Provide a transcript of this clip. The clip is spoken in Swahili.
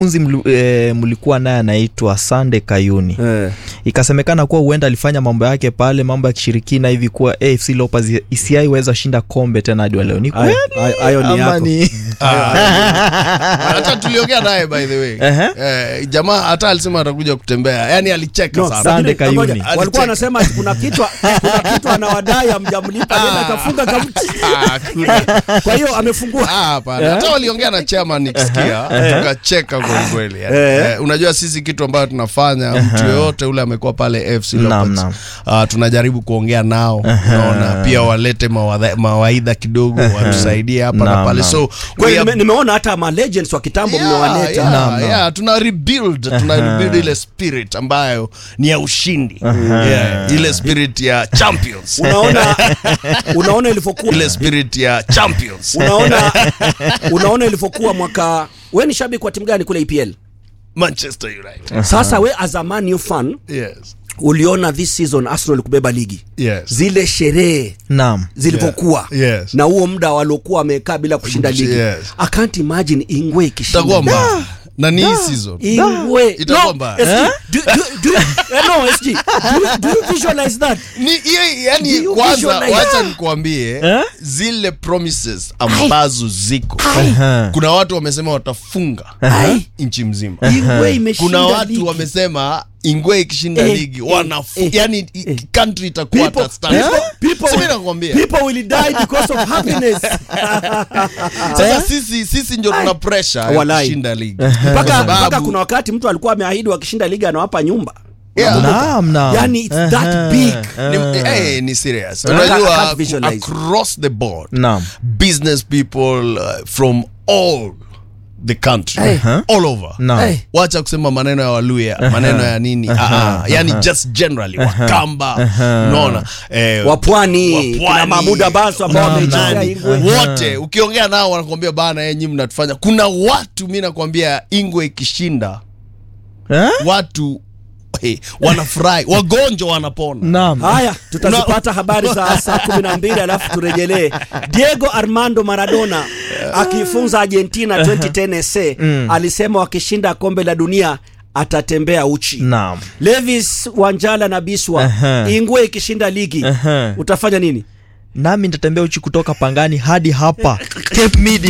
unzi mlu, e, mlikuwa naye anaitwa Sande Kayuni Eh. ikasemekana kuwa huenda alifanya mambo yake pale mambo ya kishirikina hivi kuwa AFC Leopards isiaiweza shinda kombe tena hadi wa leo ni Hayo- kweli hayo- hayo ni ama yako. ni hata tuliongea naye by the way Ehe. eh, jamaa hata alisema atakuja kutembea yani alicheka No, sana Sande lakini Kayuni. ngoja, Alicheka. walikuwa wanasema kuna kitu kuna kitu anawadai amjamlipa nenda kafunga kamti Ah, kuna- kwa hiyo amefungua Ah, hapana. hata waliongea na chairman nikisikia tukacheka kwelikweli yani. Eh. eh, unajua sisi kitu ambayo tunafanya mtu yoyote ule amekuwa pale AFC Leopards Naam, ah, tunajaribu kuongea nao unaona pia walete mawadha- mawaidha kidogo watusaidie hapa na Naam, pale naam. so kwa we hiyo are nime- nimeona hata ma legends wa kitambo Yeah, mmewaleta yeah, Naam, naam. yeah, tuna rebuild tuna rebuild ile spirit ambayo ni ya ushindi yeah, ile spirit ya champions unaona unaona ilivyokuwa ile spirit ya champions unaona unaona ilivyokuwa mwaka we ni shabiki wa timu gani kule EPL Manchester United sasa we as a Man U fan yes uliona this season Arsenal kubeba ligi yes zile sherehe naam zilivyokuwa Yeah. Yes. na huo muda waliokuwa wamekaa bila kushinda ligi Yes. I can't imagine Ingwe ikishinda itakuwa mbaya na ni hii season Ingwe Itakuwa no, mbaya. SG, do, do, do, eh, no, SG, do, do you visualize that ni hiyo Do yani you kwanza visualize? wacha nikuambie Eh? zile promises ambazo ziko Aha. kuna watu wamesema watafunga Ai. nchi mzima Ingwe imeshinda kuna watu ligi. wamesema ingwe ikishinda Eh, ligi eh, wanafu eh, yani eh. country itakuwa People- hata stand. people- people- Si mimi nakwambia people will die because of happiness sasa sisi sisi ndio tuna pressure ya Walai. kushinda ligi mpaka Kwa sababu- mpaka kuna wakati mtu alikuwa ameahidi wakishinda ligi anawapa nyumba Yeah. naam naam yani it's that big ni, eh, ni serious I can't unajua visualize. across the board naam business people uh, from all the country Eh. all over naam Eh. wacha kusema maneno ya waluya maneno ya nini ah, ah, yani just generally wakamba unaona eh, wapwani Wapwani. kuna Mahmud Abbas ambao Naam, wameichezea naam. Ingwe wote ukiongea nao wanakwambia bana enyi mnatufanya kuna watu mi nakwambia ingwe ikishinda Eh? watu hey, wanafurahi wagonjwa wanapona naam haya tutazipata habari za saa kumi na mbili alafu turejelee diego armando maradona akifunza argentina 2010 sa alisema wakishinda kombe la dunia atatembea uchi naam levis wanjala na biswa Aha. ingwe ikishinda ligi Aha. utafanya nini nami nitatembea uchi kutoka pangani hadi hapa Cape Media